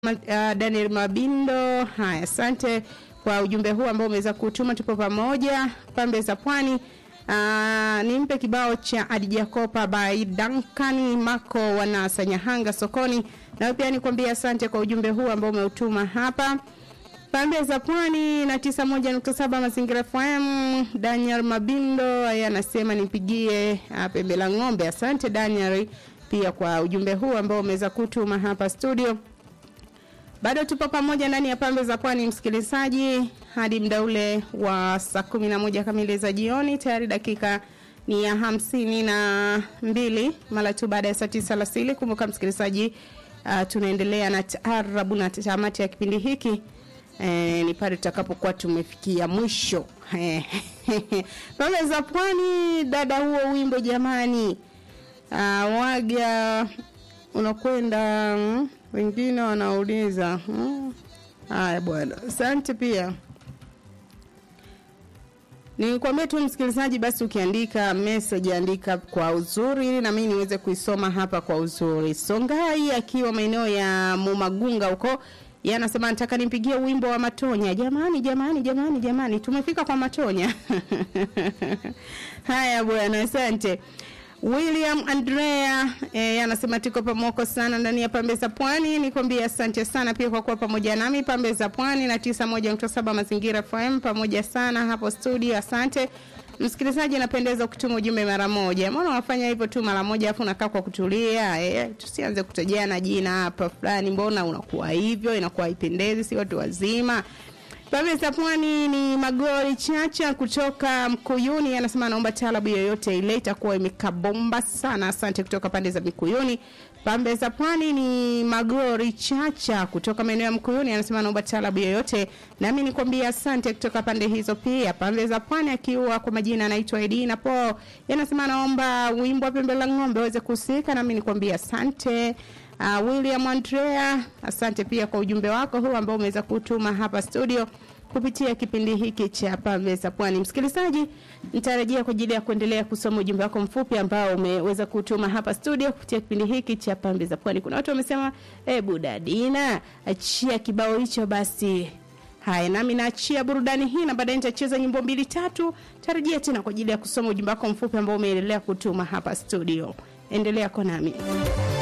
Ma, uh, Daniel Mabindo. Haya, asante kwa ujumbe huu ambao umeweza kutuma, tupo pamoja. Pambe za Pwani. Uh, nimpe kibao cha Adija Kopa by Duncan Mako wana Sanyahanga sokoni. Na pia nikwambia asante kwa ujumbe huu ambao umeutuma hapa. Pambe za Pwani na 91.7 Mazingira FM. Daniel Mabindo yeye anasema nipigie uh, pembe la ng'ombe. Asante Daniel pia kwa ujumbe huu ambao umeweza kutuma hapa studio. Bado tupo pamoja ndani ya pambe za pwani msikilizaji hadi muda ule wa saa kumi na moja kamili za jioni. Tayari dakika ni ya hamsini na mbili mara tu baada ya saa tisa alasiri. Kumbuka msikilizaji, uh, tunaendelea na taarabu na tamati ya kipindi hiki eh, ni pale tutakapokuwa tumefikia mwisho pambe za pwani. Dada, huo wimbo jamani, uh, waga unakwenda mm, wengine wanauliza mm. Haya bwana, asante pia. Nikwambie tu msikilizaji, basi ukiandika message andika kwa uzuri, ili na mimi niweze kuisoma hapa kwa uzuri. Songai akiwa maeneo ya Mumagunga huko, yeye anasema nataka nimpigie wimbo wa Matonya. Jamani, jamani, jamani, jamani, tumefika kwa Matonya. Haya bwana, asante. William Andrea eh, anasema tuko pamoko sana ndani ya pambe za pwani. Nikwambia asante sana pia kwa kuwa pamoja nami pambe za pwani na 91.7 mazingira FM pamoja sana hapo studio. Asante msikilizaji, anapendeza kutuma ujumbe mara moja. Mbona unafanya hivyo tu mara moja afu unakaa kwa kutulia? Eh, tusianze kutajana jina hapa fulani, mbona unakuwa hivyo? Inakuwa haipendezi, si watu wazima. Pambe za Pwani ni Magori Chacha kutoka Mkuyuni, anasema anaomba talabu yoyote ile, itakuwa imekabomba sana. Asante kutoka pande za Mikuyuni. Pambe za Pwani ni Magori Chacha kutoka maeneo ya Mkuyuni, anasema anaomba talabu yoyote, nami nikwambia asante kutoka pande hizo pia. Pambe za Pwani akiwa kwa majina anaitwa Edina Po, anasema anaomba wimbo wa Pembe la Ng'ombe aweze kuhusika, nami nikwambia asante. Uh, William Andrea, asante pia kwa ujumbe wako huu ambao umeweza kutuma hapa studio kupitia kipindi hiki cha Pambe za Pwani. Msikilizaji, nitarejea kwa ajili ya kuendelea kusoma ujumbe wako mfupi ambao umeweza kutuma hapa studio kupitia kipindi hiki cha Pambe za Pwani. Kuna watu wamesema, "Eh, Dadina, achia kibao hicho basi." Haya, nami naachia burudani hii na baadaye nitacheza nyimbo mbili tatu. Tarejea tena kwa ajili ya kusoma ujumbe wako mfupi ambao umeendelea kutuma hapa studio. Endelea kwa nami.